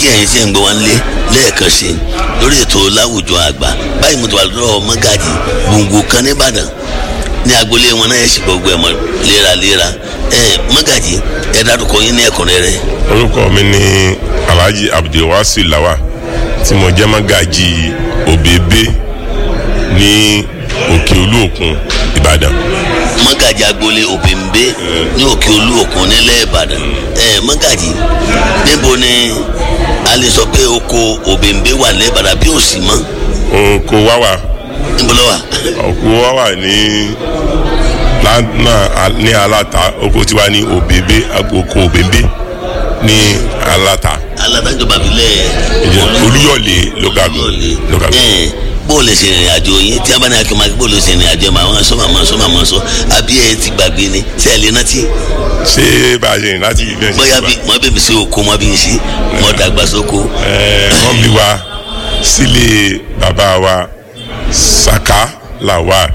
kí ẹ̀yin tí ẹ̀ ń gbọ́ wọn lé lẹ́ẹ̀kan sí i lórí ètò láwùjọ àgbà báyìí mo ti wà lọ́wọ́ mọ́gàjì gbòǹgbò kan nìbàdàn ní agboolé wọn náà ẹ̀ sì gbọ́ gbẹ̀mọ́ léraléra ẹ̀ mọ́gàjì ẹ̀ dárúkọ yín ní ẹ̀kúnrẹ́rẹ́. orúkọ mi ni alhaji abdulwasi lawa tí mo jẹ́ mọ́gàjì òbèbè ní òkè olú òkun ìbàdàn. mọ́gàjì agboolé òbèǹbé ní òkè olú òkun nílẹ̀ ìbàdàn ẹ̀ mọ́gàjì níbo ni a lè sọ pé oko òbèǹbé wà lẹ́bàdàn bí ò sí mọ́ oko wá wà níbo ló wà. oko wá wà ní lánà ní aláta oko tiwa ní òbèbè oko òbèbè ní aláta alátajọba abilẹ̀ olúyọ̀lé local government local government. ẹ̀ bó o lè ṣe ìrìn àjò yín tí a bá ní akínmá bó o lè ṣe ìrìn àjò ẹ̀ máa sọ máa sọ máa sọ àbí ẹ ti gbàgbé ni tí ẹ lè rántí ṣé bá a ṣe rìn láti ìbí ẹ̀ṣẹ̀ bóyá bí wọ́n bẹ̀rẹ̀ sí oko wọ́n bí ń ṣe wọ́n dàgbà sóko wọ́n bí wa sílé bàbá wa saka lawal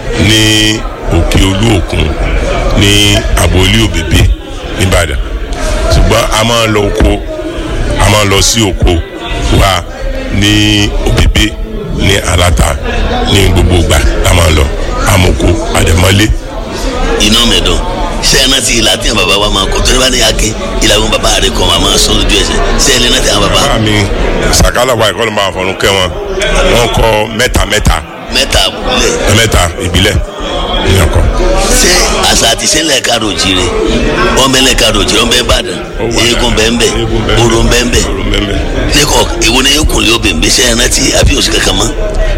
ní òkè olú òkun ní àbólí òbèbè nìbàdàn ṣùgbọ́n a máa ń lọ oko a máa ń lọ sí oko wa ní òbèbè ní aláta ní gbogbo ìgbà a máa ń lọ amoko àdèmọ́lé iná mẹ́dọ̀ ṣé ẹ rántí ìlà tí àwọn bàbá wa máa kọ tó ní bá ní ake ìlà àwọn bàbá rẹ kọ máa sọ lójú ẹsẹ̀ ṣé ẹ lè rántí àwọn bàbá bàbá mi saka lawal ìkọlù máa fọnù kẹ́ wọn wọ́n kọ mẹ́ta mẹ́ta mẹ́ta àbúlé mẹ́ta ìbílẹ̀ ní ọkọ̀. ṣé àṣà àti ṣẹlẹ̀ ká rojire ọmọ ẹlẹ́ ká rojire ọmọ ẹ bàdàn eégún bẹ́ẹ̀nbẹ́ oró bẹ́ẹ̀nbẹ́ lẹ́kọ̀ èwo ni yóò kùn lé obìnrin ṣé ẹ rántí àbí òsì kankan mọ́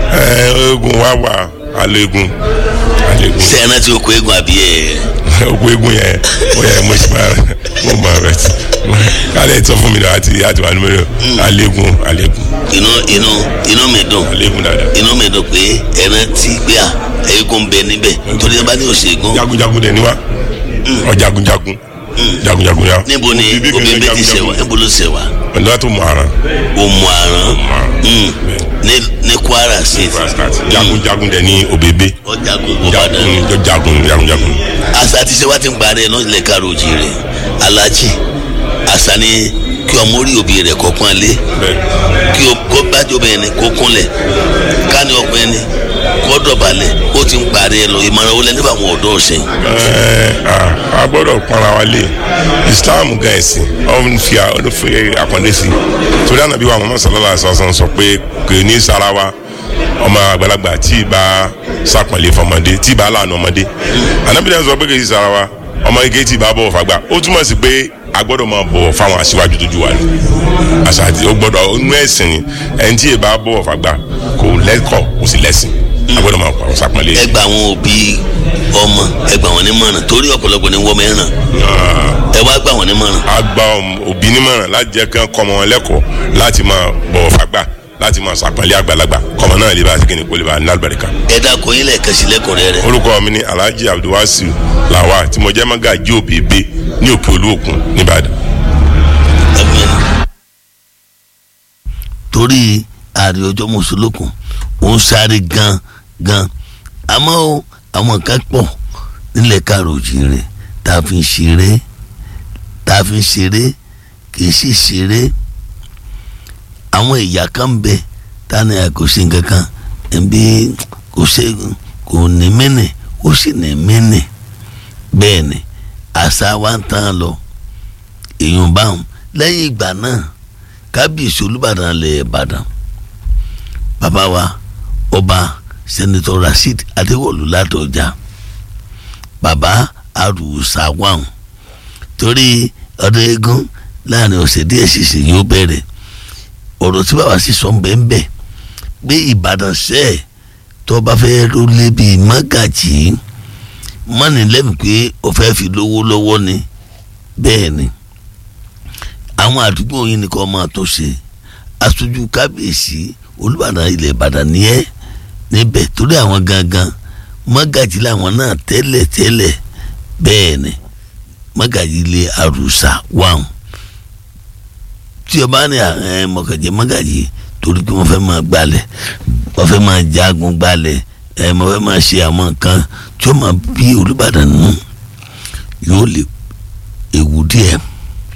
eégún wa wà alẹ́gùn alẹ́gùn ṣé ẹ rántí oko eégún àbí ẹ òkú eégún yẹn ó yẹ mo ṣe máa mo máa rẹ ti kálẹ̀ tó fún mi náà àti àti wà nínú alẹ́gùn alẹ́gùn inú inú inú mi dùn alẹ́gùn dáadáa. inú mi dùn pé ẹ rántí pé à eégún bẹ níbẹ̀ torí ẹ bá ní òṣègùn jagunjagun dẹ̀ ni wa ọ jagunjagun jagunjagun ya. níbo ni Òbí obìnrin kìíní bẹ ti ṣẹ̀ wá níbo ló ṣẹ̀ wá ọ̀dọ́ tó mọ ara òmù àrán Òmù ní ní Kwara State jagunjagun dẹ̀ ní òbèbè ọjà gbogbo Ìbàdàn jagun jagun jagunjagun. àṣà àti ṣe wá ti ń parí ẹ náà ilẹ̀ kárò jìrì alájì àṣà ni kí ọmọ orí òbí rẹ̀ kọ́ pọ́n lé bẹ́ẹ̀ kí o kó bájú obìnrin ni kó kúnlẹ̀ ká ní ọkùnrin ni kó dọ̀bálẹ̀ ó ti ń parí ẹ lọ ìmọ̀ràn wọlé nípa àwọn ọ̀dọ́ ọ̀sẹ̀ Ẹ, a- a gbọ́dọ̀ pọnra wa lé islam gan ẹ̀sìn ọ̀hún fi a- ó fi àpọ́nlé sí i torí ànábì wa muhammad sallallahu alaihi wasallam sọ pé kò ní sara wa ọmọ àgbàlagbà tí ì bá sàpọ̀nlé fọmọdé tí ì bá lànà ọmọdé ànábì náà sọ pé kò ní sara wa ọmọ ike tí ì bá bọ̀wọ̀ fàgbà ó túmọ̀ sí pé a gbọ́dọ̀ máa bọ̀wọ̀ fáwọn aṣíwájú tó ju wa ni àṣà àti ó gbọ́dọ̀ inú ẹ̀sìn ni ẹni tí ì bá bọ̀wọ̀ fàgbà kò lẹ́kọ̀ọ́ kò sì lẹ́sìn a gbọ́dọ̀ máa pàrọ̀ sàpọ̀nlé. ẹ gba àwọn òbí ọmọ ẹ gbà wọn nímọ̀ràn torí ọ̀pọ̀lọpọ̀ ni wọ́n mẹ́ràn ẹ wá gbà wọn nímọ̀ràn a gba ọm- òbí nímọ̀ràn láti jẹ́ kí wọ́n kọ́ ọmọ wọn lẹ́kọ̀ọ́ láti máa bọ̀wọ̀ fàgbà láti máa sàpọ̀nlé àgbàlagbà kọ́mọ náà lè bá ṣe kíni kó lè bá ní àlùbáríkà. ẹ dákun yín lẹ́ẹ̀kan sí lẹ́kùnrin rẹ̀ orúkọ mi ni alhaji abdulwasiu lawa tí mo jẹ́ mọ́gàjí òbèbè ní òkè olúòkun nìbàdàn. torí ààrẹ ọjọ́ mùsùlùkùn ó ń sáré gan gan àmọ́ ó àwọn kan pọ̀ nílẹ̀ káròjì rẹ̀ tá a fi ń ṣeré tá a fi ń ṣeré kì í sì ṣeré àwọn ìyá kan ń bẹ tani kò sí nǹkan kan ẹbí kò ṣe kò ní mẹ́nẹ̀ ó sì ní mẹ́nẹ̀ bẹ́ẹ̀ ni àṣà wa ń tán lọ èèyàn báwọn lẹ́yìn ìgbà náà kábíyèsí olùbàdàn lẹ̀ ìbàdàn bàbá wa ọba sẹ́nitọ́ rasheed adéwọ̀lú ládọjà bàbá arùsàwọ̀n torí ọdún eégún láàrin ọ̀sẹ̀ díẹ̀ ṣìṣe yóò bẹ̀rẹ̀ ọ̀rọ̀ tí bàbá sì sọ bẹ́ẹ̀ pé ìbàdàn sẹ́ẹ̀ tó bá fẹ́ rólé bíi mágàjì mọ́ni lẹ́mìí pé ó fẹ́ fi lówó lọ́wọ́ ni bẹ́ẹ̀ ni àwọn àdúgbò yìí ni kò máa tó ṣe aṣojú kábíyèsí olùbàdàn ilẹ̀ ìbàdàn ni ẹ́ níbẹ̀ torí àwọn gangan mọ́gàjì làwọn náà tẹ́lẹ̀ tẹ́lẹ̀ bẹ́ẹ̀ ni mọ́gàjì ilé àrùsà wàhùn tí ọba ní ẹ mọ̀kànjẹ́ mọ́gàjì torí pé wọ́n fẹ́ máa gbalẹ̀ wọ́n fẹ́ máa jagun gbalẹ̀ ẹ wọ́n fẹ́ máa ṣe àwọn nǹkan tí ó máa bí olùbàdàn nù yóò lè ewu díẹ̀